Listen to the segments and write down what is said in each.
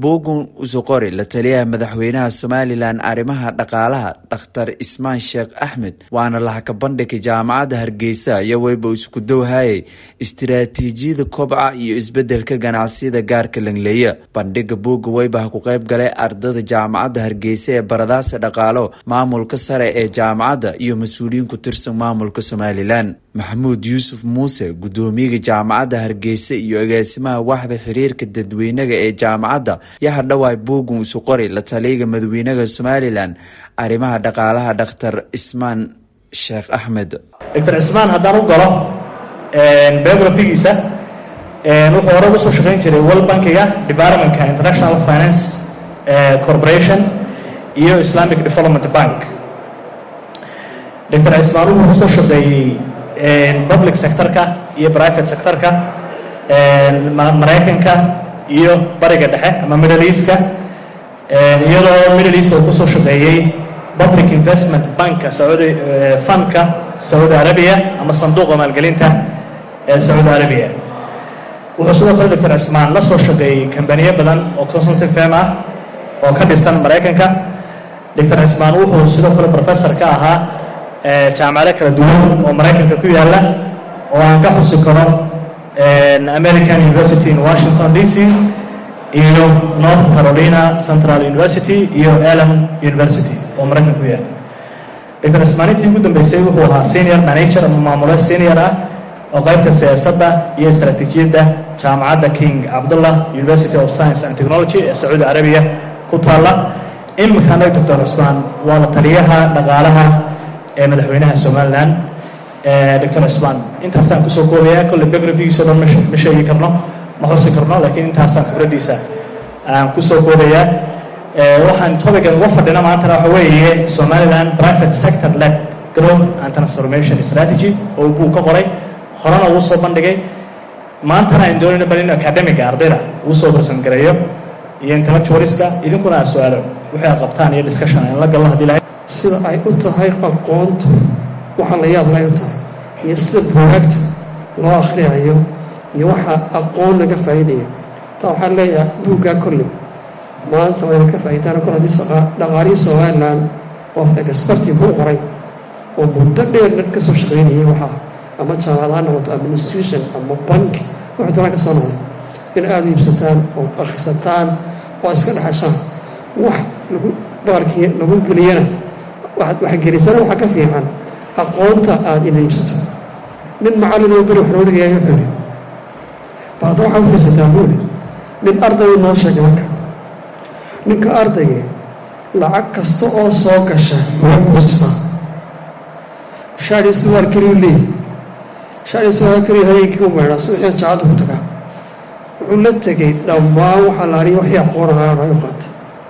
buugun usuqori la taliyaha madaxweynaha somalilan arrimaha dhaqaalaha dhakhtar ismaan sheekh axmed waana lahaka bandhigay jaamacadda hargeysa iyo weyba isku dowhayay istiraatiijiyada kobca iyo isbedelka ganacsiyada gaarka langleeya bandhiga buugga weybaha ku qeyb galay ardada jaamacadda hargeysa ee baradaasa dhaqaalo maamulka sare ee jaamacadda iyo mas-uuliyiin ku tirsan maamulka somalilan maxamuud yuusuf muuse gudoomiyaga jaamacadda hargeysa iyo agaasimaha waxda xiriirka dadweynaga ee jaamacadda yaa hadhawaay buugun isu qori la taliyaga madaxweynaha somalilan arrimaha dhaqaalaha dhakhtar ismaan sheekh axmed doctor cismaan haddaan u galo biografigiisa wuxuu hore uga soo shaqeyn jiray world bankiga departmentka international finance corporation iyo islamic development bank doctor cismaan wuxuu kusoo shaqeeyey public sectorka iyo private sectorka maraykanka iyo bariga dhexe ama middle eastka iyadoo middle east uu kusoo shaqeeyey public investment banka saudi fundka saudi arabia ama sanduuqa maalgelinta ee saudi arabia wuxuu sidoo kale doctor cismaan la soo shaqeeyey kambaniyo badan oo consulting firm ah oo ka dhisan maraykanka doctor cismaan wuxuu sidoo kale professor ka ahaa jaamacado kala duwan oo maraykanka ku yaala oo aan ka xusi karo american university in washington d c iyo north carolina central university iyo allen university oo maraykanka ku yaala doctor cismaan intii ugu dambeysay wuxuu ahaa senior manager ama maamule senior ah oo qaybta siyaasadda iyo istaraatiijiyadda jaamacadda king cabdullah university of science and technology ee sacuudi arabiya ku taalla imikana doctor cismaan waa la taliyaha dhaqaalaha ee madaxweynaha somalilan doctor cismaan intaasaan kusoo koobayaa kolle biografigiisa dhan ma sheegi karno ma xusi karno laakiin intaasaan khibraddiisa aan kusoo koobayaa waxaan topican uga fadhina maantana waxa weeye somaliland private sector led growth and transformation strategy oo buu ka qoray horena uu soo bandhigay maantana aan doonayno bal in academiga ardayda uu soo barsangareeyo iyo intellectualiska idinkuna aa su-aalo wixii aad qabtaan iyo discussion aan la galno haddii lahay sida ay u tahay aqoontu waxa la yaab lay u tahay iyo sida buugaagta loo akhriyayo iyo waxa aqoon laga faa'iidayo taa waxaan leeyahay buuggaa kolley maanta wayna ka faa'iidaan kol haddii dhaqaalihii somaliland oo experti buu qoray oo muddo dheer dhan ka soo shaqaynayay waxaa ama jaamacad ha noqoto ama institution ama banki wuxuu doonaa ka soo noqday in aada u iibsataan oo akhrisataan oo iska dhexashaan wax lagu baalkii lagu geliyana waxgelisana waxaa ka fiican aqoonta aada ina iibsato nin macallin oo beri wax noo dhigaya wuxuu ihi balada waxaa u fiirsataa buuli nin arday noo sheegay marka ninka ardayga lacag kasta oo soo gasha buuga kuusistaa shaadii suwaal keliyu leeyahy shaadii suwaal keliyu habeenkii u meydhaa subaxii jacadda ku tagaa wuxuu la tegay dhammaan waxaa la ariya wixii aqoon ahaa ay u qaatay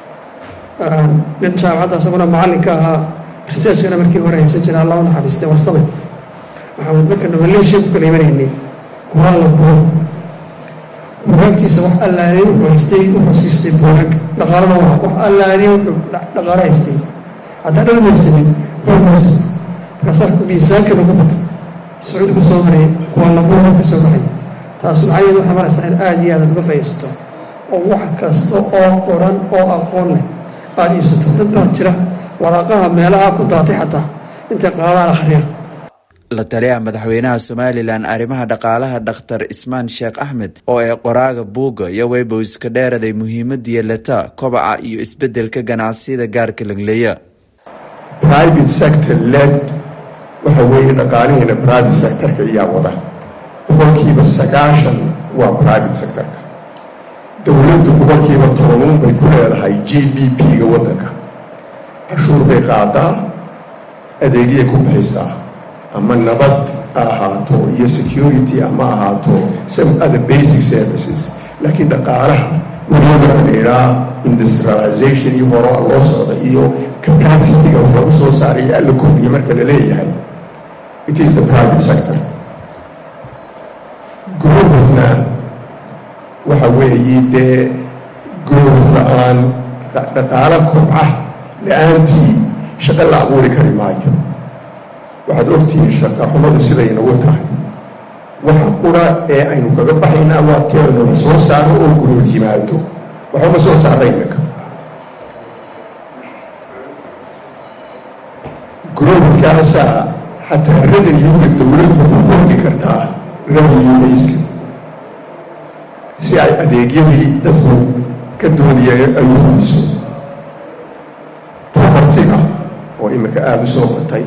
nin jaamacadda isaguna macallinka ahaa researchkana markii hore haysan jira allah u naxariistay warsame maxamed markana maleeshiya ku kala imanaynay kuwaan la kuwo buugaagtiisa wax allaaliy wuxuu haystay wuxuu siistay buugaag dhaqaalana waa wax allaaliy wuxuu dhaqaalo haystay haddaan dhan muubsanin waa muubsan markaasaa miisaanka lagu batay sacuudi ku soo maraya kuwaan la buuga ka soo baxay taas macnaheedu waxay maraysaa in aada iyo aad aad uga faa'iidsato oo wax kasta oo qoran oo aqoon leh aada iibsato dad baa jira waraaqaha meelaha ku daatay xataa intay qaadaan akhriya la taliyaha madaxweynaha somalilan arrimaha dhaqaalaha dhakhtar ismaan sheekh axmed oo ee qoraaga buugga iyo weyba iska dheeraday muhiimadiya leta kobaca iyo isbedelka ganacsiyada gaarka langleeya private sector led waxa weeye dhaqaalihiina private sectorka iyaa wada boqolkiiba sagaashan waa private sectorka dowladdu boqolkiiba tobanuun bay ku leedahay g d p-ga waddanka cashuur bay qaadaa adeegyay ku bixisaa ama nabad ha ahaato iyo security ama ahaato some other basic services laakiin dhaqaalaha weliba la idhaa industrialization iyo horoa loo socda iyo capacity-ga wax lagu soo saaraya alla kordhiya marka la leeyahay it is the private sector growthna waxa weeye dee growth la-aan dhaqaalo kobca la-aantii shaqo la abuuri kari maayo waxaad ogtihiin shaqa xumadu siday inagu tahay waxa qura ee aynu kaga baxaynaa waa teednala soo saaro oo gurood yimaado waxuma soo saara iminka growthkaasaa xataa revenue-ga dowladdu u kordhi kartaa revenue bayska si ay adeegyadii dadku ka doonayeen ay u fuliso propertiga oo iminka aada u soo batay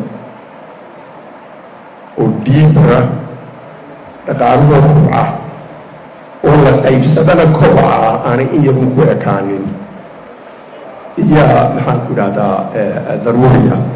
oo dhiibara dhaqaalahoo kubca oo la qaybsadana kobaca aanay in yarun ku ekaanin iyaa maxaan ku idhahdaa daruuriya